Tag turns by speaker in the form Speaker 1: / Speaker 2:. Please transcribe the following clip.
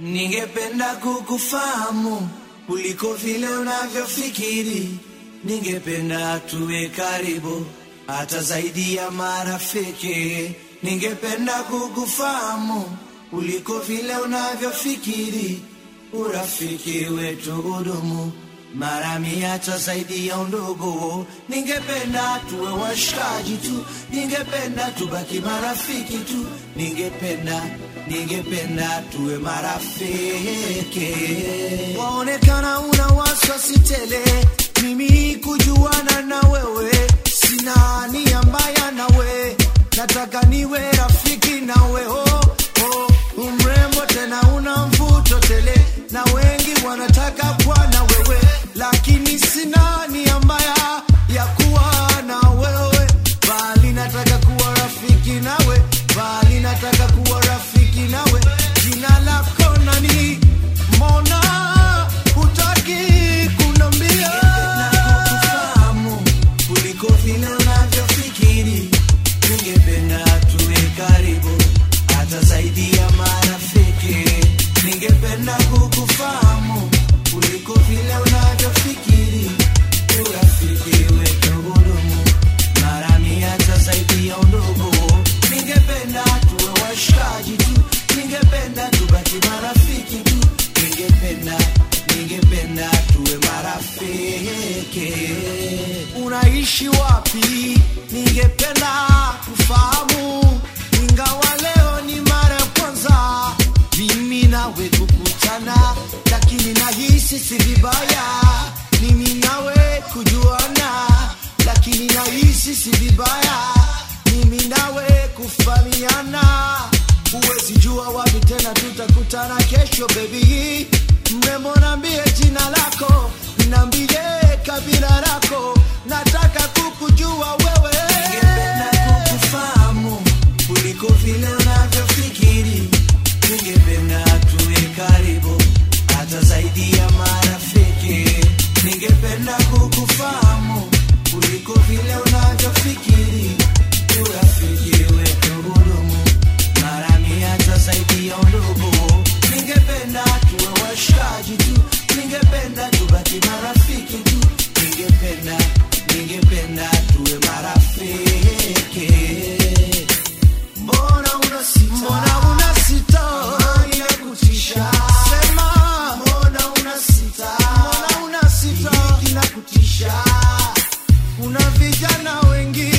Speaker 1: Ningependa kukufahamu kuliko vile unavyofikiri. Ningependa tuwe karibu hata zaidi ya marafiki. Ningependa kukufahamu kuliko vile unavyofikiri. Urafiki wetu udumu mara mia hata zaidi ya undugu. Ningependa tuwe washikaji tu, ningependa tubaki marafiki tu, ningependa ningependa tuwe marafiki. Waonekana una wasiwasi tele, mimi kujuana na wewe, sina nia mbaya nawe, nataka niwe rafiki nawe oh, oh, umrembo tena una mvuto tele, na wengi wanataka kuwa na wewe, lakini sina nia mbaya ya kuwa na wewe, bali nataka kuwa rafiki nawe, bali nataka kuwa rafiki nawe. Jina lako nani? Mbona hutaki kunambia? Kukufahamu kuliko vile unavyofikiri. Ningependa tuwe karibu hata zaidi ya marafiki. Ningependa kukufahamu kuliko vile unavyofikiri. Urafiki wetu hudumu mara mia hata zaidi ya undugu. Ningependa tuwe washikaji tu, ningependa tubaki marafiki tu, ningependa ningependa tuwe marafiki. Unaishi wapi? Ningependa kufahamu, ingawa leo ni mara ya kwanza mimi nawe kukutana, lakini nahisi si vibaya mimi nawe kujuana, lakini nahisi si vibaya mimi nawe kufahamiana. Huwezi jua wapi tena tutakutana kesho, baby. Mrembo, nambie jina lako, nambie kabila lako, nataka kukujua wewe. Ningependa kukufahamu kuliko vile unavyofikiri. Ningependa tuwe karibu hata zaidi ya marafiki. Ningependa kukufahamu kuliko vile unavyofikiri. Urafiki wetu hudumu mara mia hata zaidi ya undugu. Ningependa tuwe washikaji tu, ningependa tubaki marafiki tu, ningependa ningependa tuwe marafiki. Mbona unasita? Mbona unasita? Amani ya kutisha. Sema. Mbona unasita? Mbona unasita? Hiki kinakutisha. Kuna vijana wengi